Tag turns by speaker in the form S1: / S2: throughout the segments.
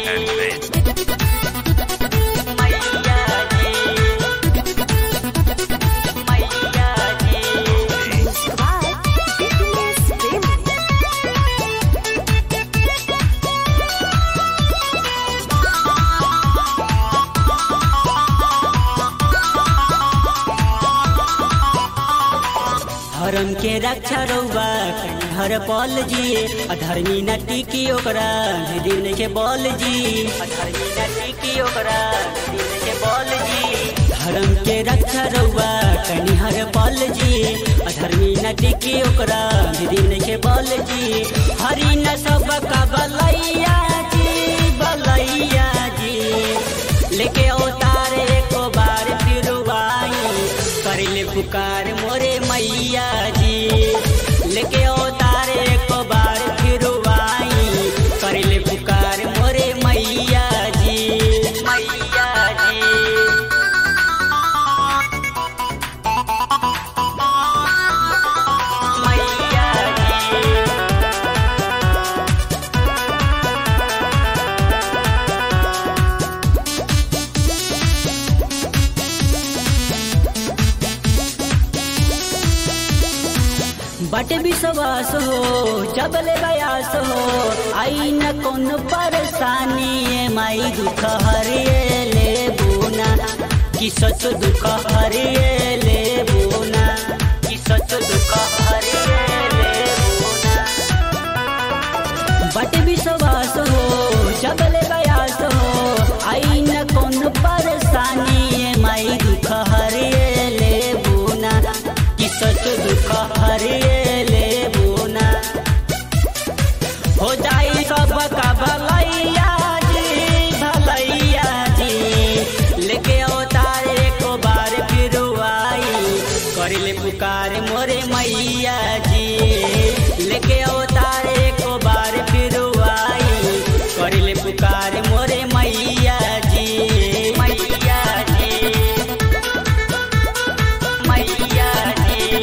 S1: and bass.
S2: मैया जी मैया जी धर्म के रक्षा रउबा हर पल जी अधर्मी न टिकी ओकरा दिन के बल जी अधर्मी न टिकी ओकरा दिन के बल जी धर्म के रक्षा रउबा कनी हर पल जी अधर्मी न टिकी ओकरा दिन के बल जी हरि न सब का बलैया जी बलैया जी लेके अवतार एको बार फिर आई करिले पुकार मोरे मैया जी लेके अवतार एको बार फिर आई करिले पुकार मोरे मैया जी मैया जी मैया जी बट विश्वास हो जबले बयास हो आई न कौन परेशानी ए माई दुख हरिए ले बुना कि सच दुख हरिए ले बुना कि सच दुख हरिए ले बुना बट विश्वास हो जबले बयास हो आई न कौन परेशानी ए माई दुख हरिए ले बुना कि सच दुख हरिए ले बुना हो जाई सब का भलैया जी भलैया जी लेके अवतार एको बार फिर आई करिले पुकार मोरे मैया जी लेके अवतार एको बार फिर आई करिले पुकार मोरे मैया जी मैया जी मैया जी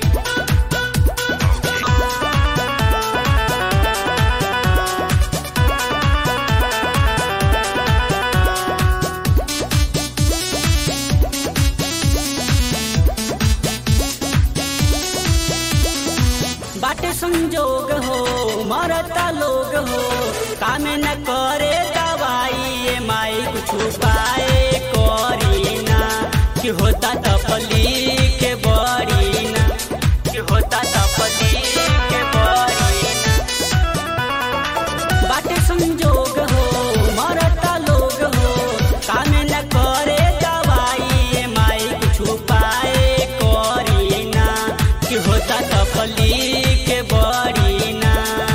S2: बाटे संजोग हो मरता लोग हो काम न करे दवाई ए माई कुछ पाए करी ना कि होता तपली के बड़ी ना कि होता तपली के बड़ी ना बाटे संजोग हो मरता लोग हो काम न करे दवाई ए माई कुछ पाए करी ना कि होता तपली के बड़ी ना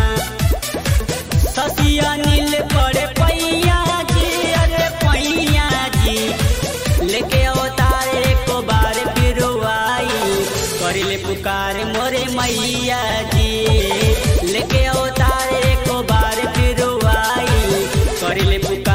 S2: ससिया नील पड़े पैया जी अरे पैया जी लेके अवतार एको बार फिर आई करिले पुकार मोरे मैया जी लेके अवतार एको बार फिर आई करिले पुकार